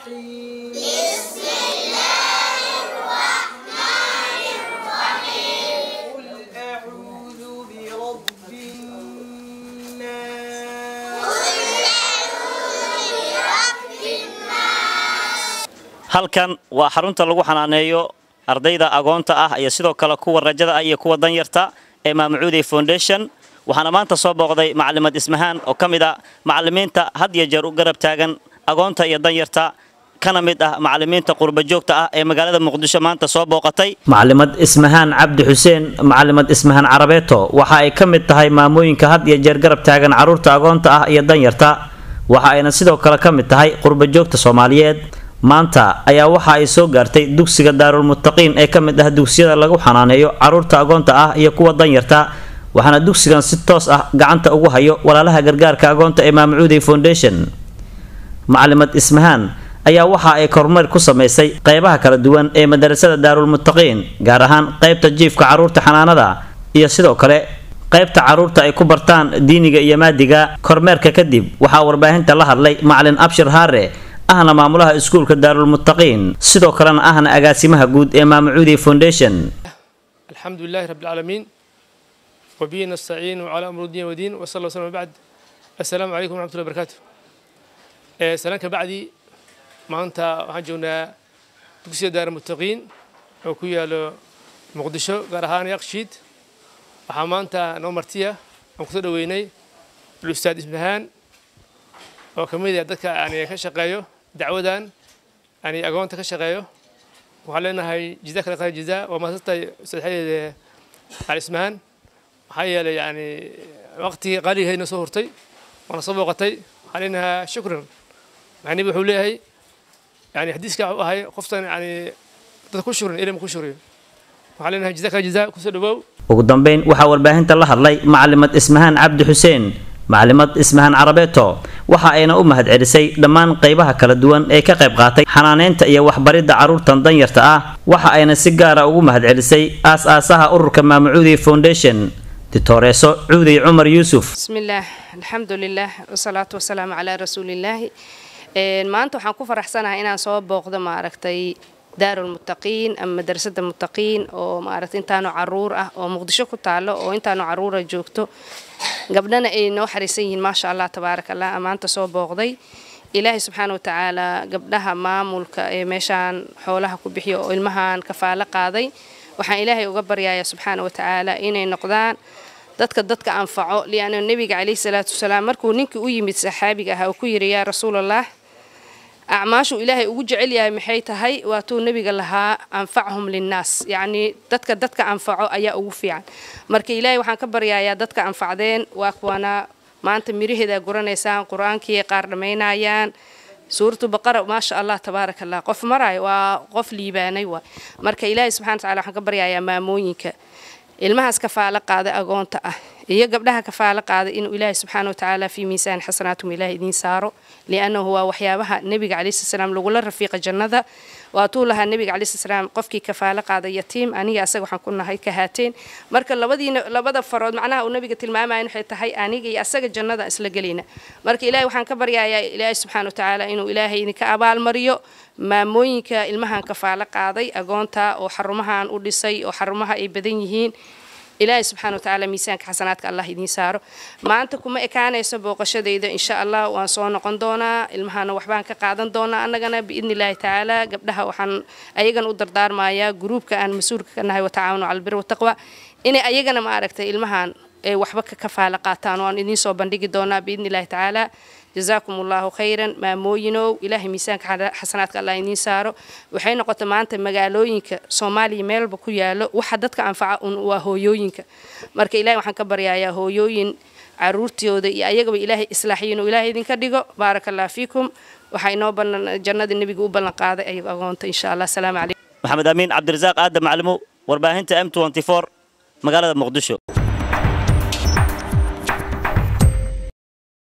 الرحيم بسم قل أعوذ برب الناس halkan waa xarunta lagu xanaaneeyo ardayda agoonta ah iyo sidoo kale kuwa rajada ah iyo kuwa danyarta ee maamacuuday foundation waxaana maanta soo booqday macalimad ismahaan oo ka mid a macalimiinta had iyo jeer u garab taagan agoonta iyo danyarta kana mid ah macalimiinta qurba joogta ah ee magaalada muqdisho maanta soo booqatay macalimad ismahaan cabdi xuseen macalimad ismahaan carabeeto waxa ay ka mid tahay maamooyinka had iyo jeer garab taagan caruurta agoonta ah iyo danyarta waxa ayna sidoo kale ka mid tahay qurba joogta soomaaliyeed maanta ayaa waxa ay soo gaartay dugsiga daarulmuttaqiin ee ka mid ah dugsiyada lagu xanaaneeyo caruurta agoonta ah iyo kuwa danyarta waxaana dugsigan si toos ah gacanta ugu hayo walaalaha gargaarka agoonta ee maamacuuday foundation macalimad ismahaan ayaa waxa ay kormeer ku samaysay qeybaha kala duwan ee madarasada daarulmuttaqiin gaar ahaan qeybta jiifka caruurta xanaanada iyo sidoo kale qaybta caruurta ay ku bartaan diiniga iyo maadiga kormeerka kadib waxaa warbaahinta la hadlay macalin abshir haare ahna maamulaha iskuulka daarulmuttaqiin sidoo kalena ahna agaasimaha guud ee maamacuudi foundation الحمد لله رب العالمين وبه نستعين وعلى أمر الدين والدين وصلى الله وسلم بعد السلام عليكم ورحمة الله وبركاته آه، سلام كبعدي ما أنت وحجونا دكسي دار المتقين وكويا له مقدشو قرهان يقشيد وحمانتا نومرتيا وكتر ويني الأستاذ إسمهان وكمية دكا يعني كشقايو دعوة يعني أقوانتا كشقايو waxaan leenahay jida kale qaa jida waa maasastay sadexadeeda alismahan maxaa yeelay yani waqtigii qaaligahaydna soo hurtay waana soo booqatay waxaan leenahaa shukran maxaa nebi wuxuu leeyahay yani xadiiska wuxuu ahay qoftan yani dadka ku shukran ilm ku shukriyo waxaan leenahay jida kale jida kusoo dhawaaw ugu dambeyn waxaa warbaahinta la hadlay macalimad ismahaan cabdi xuseen macalimad ismahaan carabeeto waxa ayna u mahad celisay dhammaan qeybaha kala duwan ee ka qayb qaatay xanaaneynta iyo waxbaridda caruurtan danyarta ah waxa ayna si gaara ugu mahad celisay aas-aasaha ururka maamacuudi foundation ditoreeso cuuday cumar yuusuf بسم الله الحمد لله والصلاة والسلام على رسول الله een maanta waxaan ku faraxsanahay inaan soo booqdo maaragtay daarul muttaqiin ama madrasada muttaqiin oo maaragtay intaanu caruur ah oo muqdisho ku taalo oo intaanu caruura joogto gabdhana ay noo xariisan yihiin maasha allah tabaaraka allah maanta soo booqday ilaahay subxaana watacaala gabdhaha maamulka ee meeshaan xoolaha ku bixiyo oo ilmahan kafaalo qaaday waxaan ilaahay uga baryayaa subxaana watacaala inay noqdaan dadka dadka anfaco lianna nebiga calayhi salaatu wasalaam markuu ninkii u yimid saxaabiga ahaa uu ku yidhi yaa rasuulallah acmaashu ilaahay ugu jecel yahay maxay tahay waatuu nebiga lahaa anfachum linnaas yacnii dadka dadka anfaco ayaa ugu fiican marka ilaahay waxaan ka baryayaa dadka anfacdeen waa kuwana maanta miraheeda guranaysaan qur-aankii qaar dhammaynayaan suuratu baqara maasha allah tabaaraka allah qof marayo waa qof liibaanay waay marka ilaahay subxana wataala waxaan ka baryayaa maamooyinka ilmahaas kafaalo qaada agoonta ah iyo gabdhaha kafaalo qaada inuu ilaahay subxaana watacaala fii miisaan xasanaatum ilaahay idiin saaro liannahu waa waxyaabaha nebiga calayhi salaam lagula rafiiqa jannada waatuu lahaa nebiga calayhi salaam qofkii kafaalo qaada yatiim aniga asaga waxaan ku nahay ka haateen marka labadiina labada farood macnaha uu nebiga tilmaamaya waxay tahay aniga iyo asaga jannada isla gelayna marka ilaahay waxaan ka baryayaa ilaahay subxaana watacaala inuu ilaahay idinka abaalmariyo maamooyinka ilmahan kafaalo qaaday agoonta oo xarumahan u dhisay oo xarumaha ay badan yihiin ilaahay subxaana watacaala miisaanka xasanaadka allah idiin saaro maanta kuma ekaanayso booqashadayda insha allah waan soo noqon doonaa ilmahana waxbaan ka qaadan doonaa annagana biidni illaahi tacaala gabdhaha waxaan ayagan u dardaarmayaa gruubka aan mas-uulka ka nahay watacaawanu cala albir wataqwa inay ayagana ma aragtay ilmahan ay waxba ka kafaalo qaataan oo aan idiin soo bandhigi doonaa biidni illaahi tacaala جزاكم الله خيرا ماموينو إلهي ميسانك حسناتك الله ينين سارو waxay noqotay maanta magaalooyinka Soomaaliya meelba ku yaalo waxa dadka anfaca un waa hooyooyinka marka ilaahay waxaan ka baryayaa hooyooyin caruurtooda iyo ayagaba ilaahay islaaxiyin oo ilaahay idinka dhigo barakallahu fiikum waxa inoo banan jannada nabiga u ballan qaaday ayaga agoonta insha Allah salaamu calaykum maxamed amiin cabdirasaaq aadam maclimo warbaahinta m magaalada muqdisho